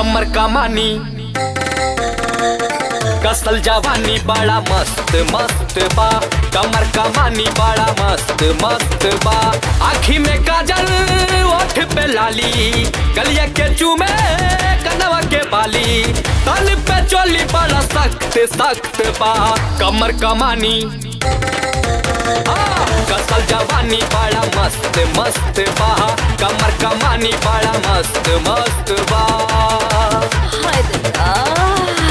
कमर कमानी कसल जवानी बड़ा मस्त मस्त बा कमर कमानी बड़ा मस्त मस्त बा आखी में काजल ओठ पे लाली गलिया के चूमे कनवा के बाली तन पे चोली बड़ा सख्त सख्त बा कमर कमानी हाँ, कसल जवानी बड़ा मस्त मस्त बा कमर कमानी बड़ा मस्त मस्त बा हाय दैया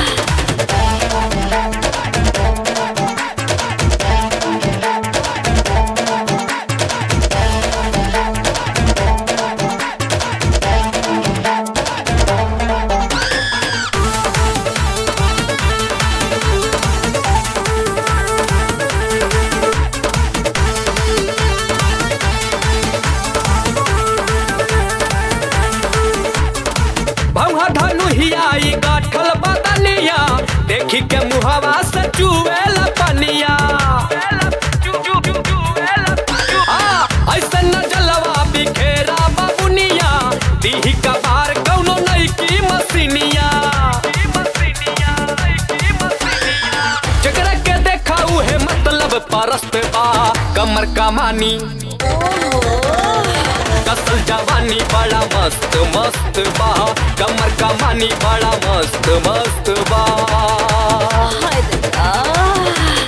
भौहा धनु हियाई गाठल बदलिया देखी के मुहवा से चुएल पनिया हाँ, ऐसे न जलवा बिखेरा बाबुनिया दीही का बार कौनो नई की मसीनिया जकरा के देखा उहे मतलब परस्त बा कमर कमानी कसल जवानी बड़ा मस्त मस्त बा कमर कमानी बड़ा मस्त मस्त बा हाय दैया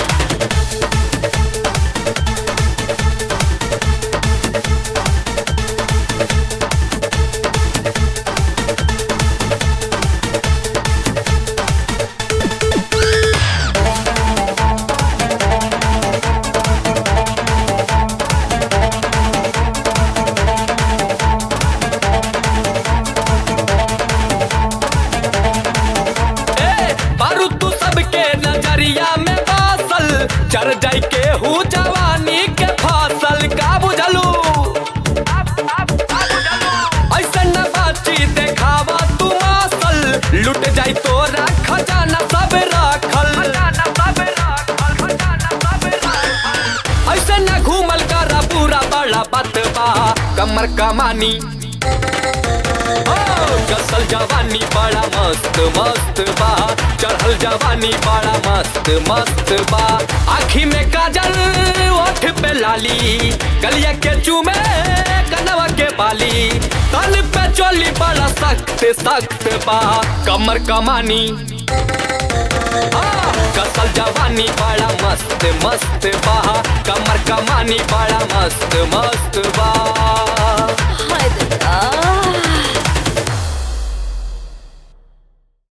ए बारू तू सबके नजरिया में बासल चर जाई के हूँ जवानी के फसल का बुझलू ऐसे न बाची देखावा तू मासल लुट जाई तोरा खजाना सब राखल ऐसे न घूमल करा पूरा बड़ा बतबा कमर कमानी ओ, कसल जवानी बड़ा मस्त मस्त बा चढ़ल जवानी बड़ा मस्त मस्त बा आखी में काजल ओठ पे लाली गलिया के चूमे कनवा के बाली तन पे चोली बड़ा सख्त सख्त बा कमर कमानी हाँ, कसल जवानी बड़ा मस्त मस्त बा कमर कमानी बड़ा मस्त मस्त बा हाय दैया